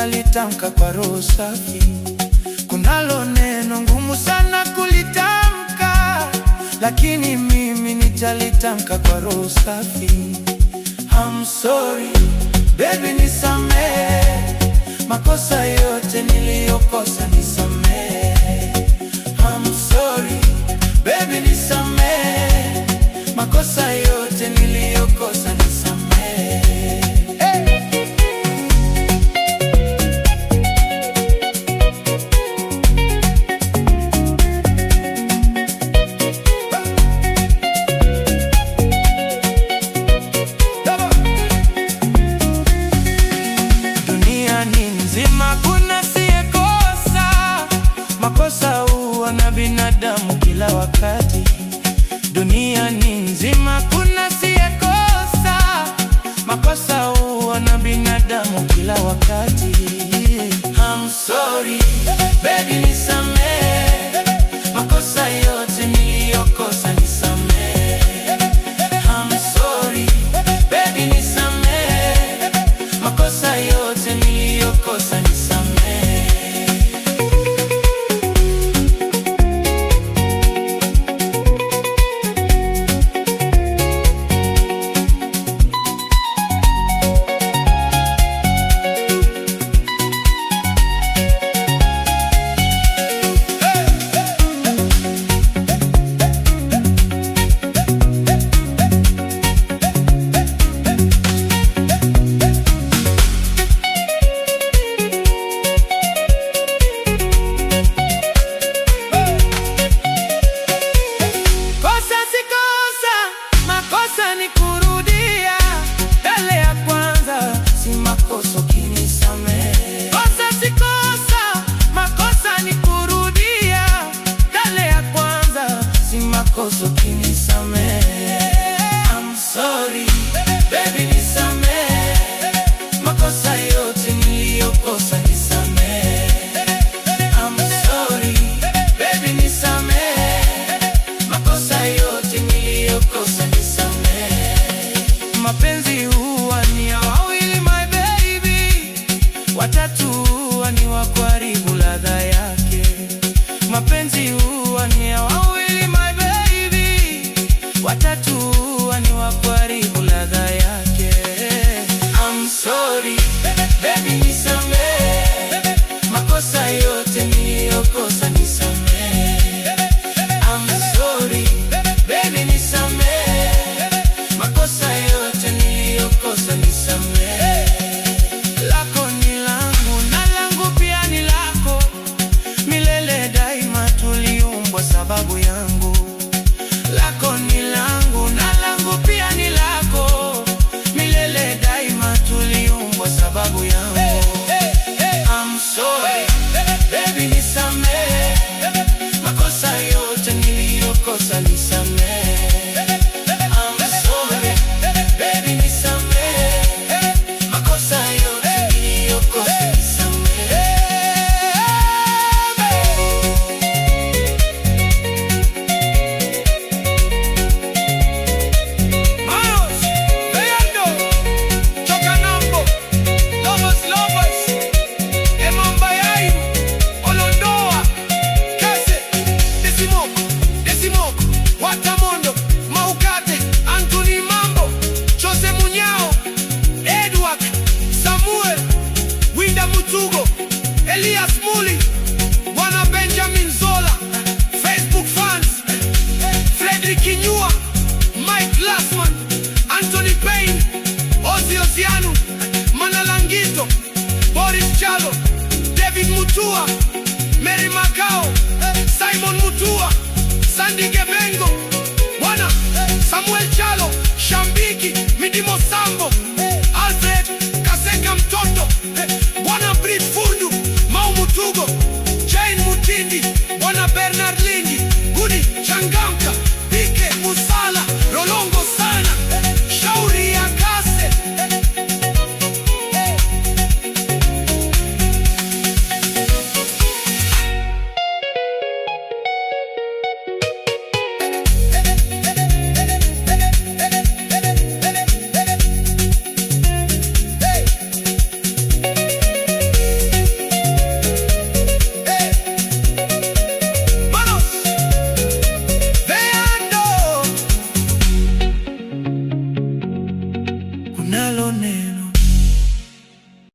nitalitamka kwa roho safi. Kunalo neno ngumu sana kulitamka, lakini mimi nitalitamka kwa roho safi. I'm sorry baby, nisamehe makosa yote niliyokosa, nisamehe. I'm sorry baby, nisamehe makosa yote niliyokosa, nisamehe. Hey! Duniani nzima kuna siyekosa, makosa huwa na binadamu kila wakati. Duniani nzima kuna siyekosa, makosa huwa na binadamu kila wakati. I'm sorry baby, nisamehe makosa yote niliyokosa, nisamehe. I'm sorry baby, nisamehe makosa yote niliyokosa, nisamehe. Kosa si kosa, makosa ni kurudia yale ya kwanza, si makosa ukinisamehe. Kosa si kosa, makosa ni kurudia yale ya kwanza, si makosa ukinisamehe. I'm sorry baby, nisamehe makosa yote niliyokosa, nisamehe. I'm sorry baby, nisamehe makosa yote niliyokosa, nisamehe. Mapenzi huwa ni ya wawili my baby, watatu huwa ni wa kuharibu ladha yake. Mapenzi huwa ni ya wawili my baby, watatu huwa ni wa kuharibu ladha yake. I'm sorry baby, nisamehe makosa yote niliyokosa, nisamehe. I'm sorry baby, nisamehe makosa yote niliyokosa, nisamehe. Lako ni langu na langu pia ni lako, milele daima tuliumbwa sababu yangu. Lako ni langu na langu pia ni lako, milele daima tuliumbwa sababu yangu. I'm sorry baby, nisamehe makosa yote niliyokosa, nisamehe. I'm sorry baby, nisamehe makosa yote niliyokosa, nisamehe. Manos, Leandro, Chocanambo, Lobos Lobos, Emambayai, Olondoa, Kase, Desimoko, Desimoko, Watamondo, Maukate, Anthony Mambo, Jose Munyao, Edward, Samuel, Winda Mutugo, Elias Muli, Bwana Benjamin Zola, Facebook fans, Frederick Kinyua, Mike Glassman, Anthony Payne, Ozzy Ozianu, Manalangito, Boris Chalo, David Mutua, Mary Macao, Simon Mutua, Sandy Gebengo, Bwana Samuel Chalo, Shambiki, Midimo Sambo, Alfred Kaseka Mtoto, Bwana Brit Fundu, Mau Mutugo, Jane Mutindi, Bwana Bernard